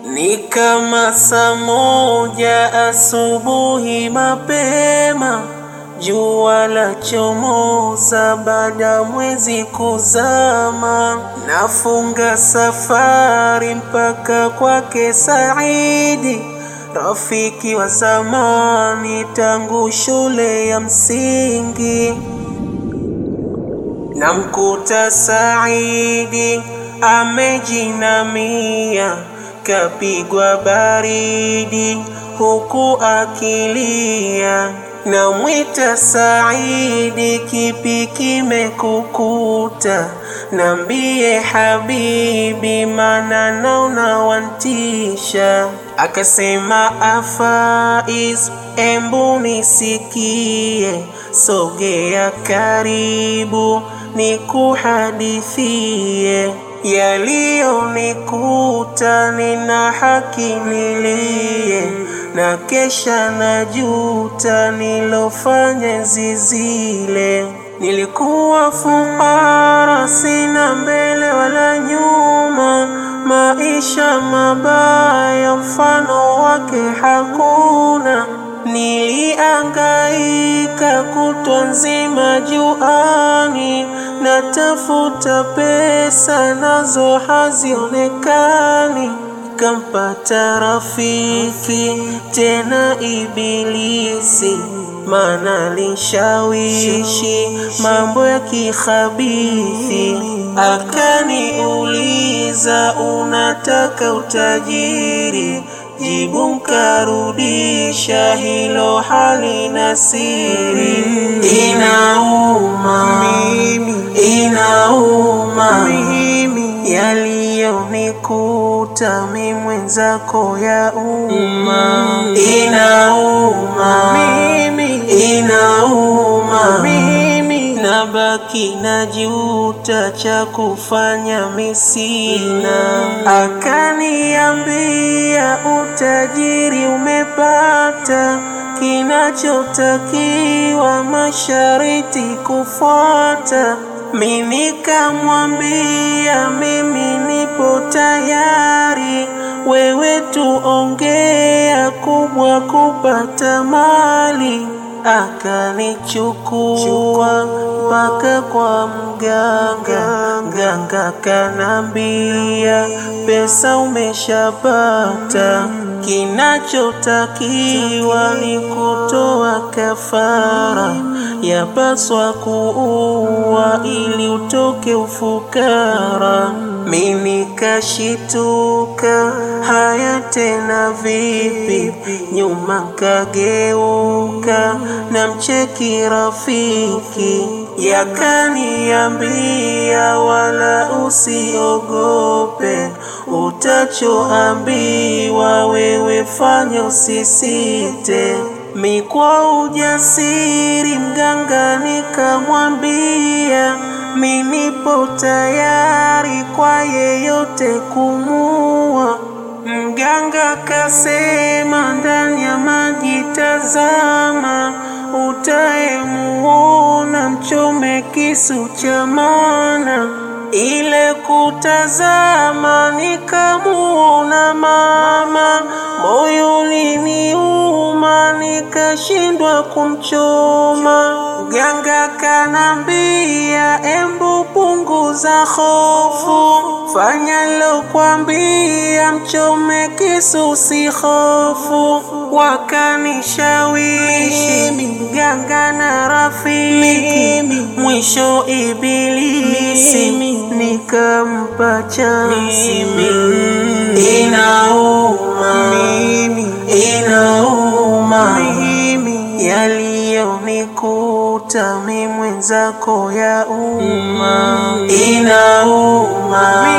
Ni kama saa moja asubuhi mapema, jua la chomoza baada mwezi kuzama. Nafunga safari mpaka kwake Saidi, rafiki wa zamani tangu shule ya msingi. Namkuta Saidi amejinamia, kapigwa baridi huku akilia. Namwita Saidi, kipi kimekukuta? Nambie habibi, mana naona wantisha. Akasema Afaiz, embu nisikie, sogea karibu nikuhadithie yaliyonikuta, nina haki nilie, na kesha najuta nilofanya zizile. Nilikuwa fukara, sina mbele wala nyuma, maisha mabaya mfano wake hakuna. Niliangaika kutwa nzima juani, natafuta pesa nazo hazionekani. Kampata rafiki tena Ibilisi, mana linshawishi mambo ya kikhabithi. Akaniuliza, unataka utajiri? Jibu nkarudisha, hilo halina siri. Inauma, inauma yaliyonikuta mi mwenzako ya umma. Inauma, inauma nabaki na juta, cha kufanya misina. Akaniambia utajiri umepata, kinachotakiwa mashariti kufuata. Mi nikamwambia mimi nipo tayari, wewe tuongea kubwa kupata mali. Akanichukua mpaka kwa mganga, mganga kanambia pesa umeshapata, kinachotakiwa ni kutoa kafara, yapaswa kuua ili utoke ufukara. Mi nikashituka, haya tena vipi? Nyuma kageuka, na mcheki rafiki, yakaniambia wala usiogope, utachoambiwa wewe fanya, usisite. Mi kwa ujasiri mganga nikamwambia, mi nipo tayari kwa yeyote kumua. Mganga kasema, ndani ya maji tazama, utayemuona mchome kisu cha maana. Ile kutazama nikamuona mama, moyo uliniuma, nikashindwa kumchoma. Mganga kanambia, embu punguza hofu, fanya lokwambia, mchome kisu usihofu. Wakanishawishi mganga na rafiki, mwisho Ibilisi nikampa chansi. Inauma, inauma yaliyonikuta mi mwenzako ya umma. Inauma,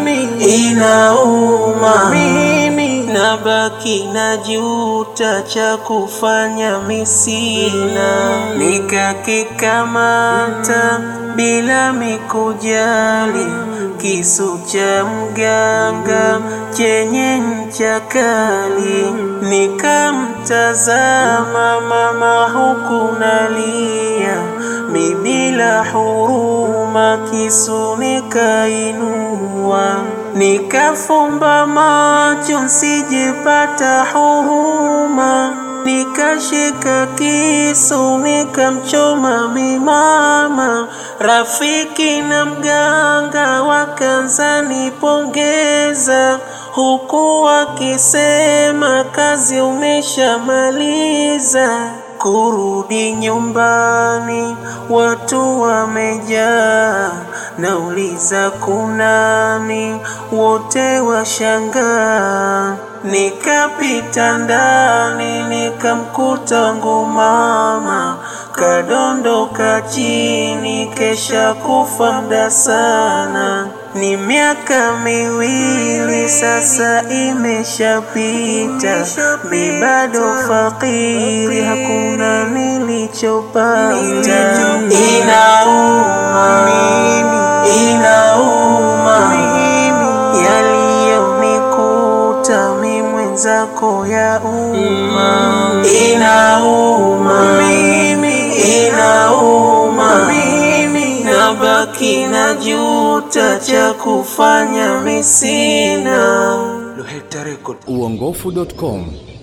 inauma nabaki na juta, cha kufanya misina. Nikakikamata bila mikujali, kisu cha mganga chenye ncha kali. Nikamtazama mama huku nalia, mi bila huruma, kisu nikainua nikafumba macho nsijepata huruma, nikashika kisu nikamchoma mimama, rafiki na mganga wakanza nipongeza, huku wakisema kazi umeshamaliza. Kurudi nyumbani watu wamejaa, nauliza kunani, wote washangaa. Nikapita ndani nikamkuta wangu mama kadondoka chini, kesha kufa mda sana. Ni miaka miwili sasa imeshapita, mi bado fakiri, hakuna nilichopata. Inauma, inauma yaliyonikuta mi mwenzako ya umma. Inauma, inauma nabaki na juta cha kufanya misina. uongofu.com